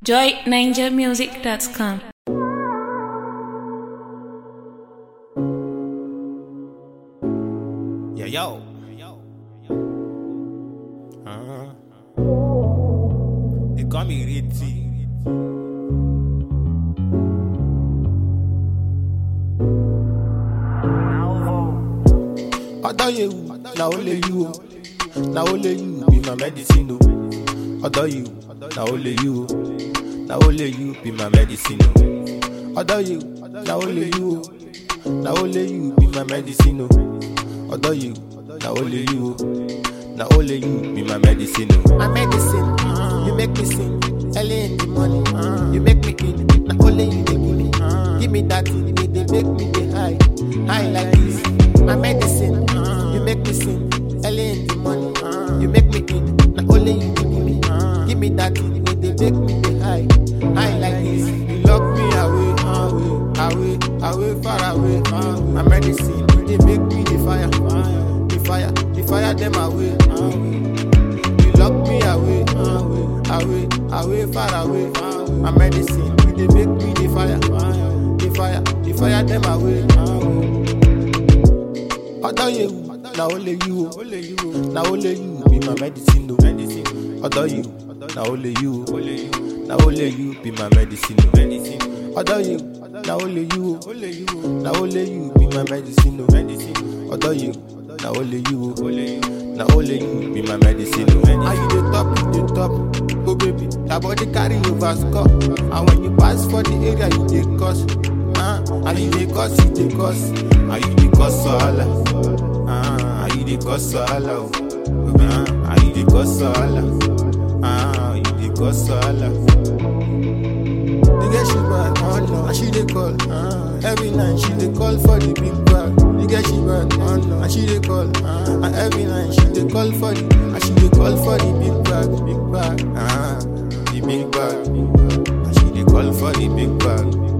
joyninjamusic.com. Yeah, yo. Uh-huh. They call me Ritzy. Odoyewu, na only you. o. Na only you be my medicine. o. Odoyewu, na only you. o. Na only you be my medicine. o. Odoyewu, na only you. o. Na only you be my medicine. o. Odoyewu, na only you. o. Na only you be my medicine. o. my medicine. You make me sing early in the morning. You make me eat. Not only you they give me. Give me that thing, they, they make me the high. High like this. My medicine. You make me sing early in the morning. You make me eat. Not only you they give me. Give me that thing, they, they make me the high. High like this. You lock me away, away, away, away, far away. My medicine, they make me the fire. The fire, the fire them away. You lock me away, away, away, away, far away. My medicine, you dey make me the fire, the fire, the fire them away. Odoyewu, na only you. o. Na only you be my medicine. o. Odoyewu, na only you. o. Na only you be my medicine. o. Odoyewu, na only you. o. Na only you be my medicine. o. Odoyewu, na only you. o. Na only you be my medicine. o. And you dey top, you dey top, oh baby, that body carry over score. And when you pass for the area, you dey cause, uh, and you dey cause, you dey cause. And you dey cause wahala. Ah, and you dey cause wahala. o. Ah, and you dey cause wahala. Ah, you dey cause wahala. The girl she bad, oh no, and she dey call. Uh, every night she dey call for the big bag. The girl she bad, oh no, and she dey call. Uh, and every night she dey call for the, and she dey call for the big bag, big bag. Ah, the big bag. And she dey call for the big bag.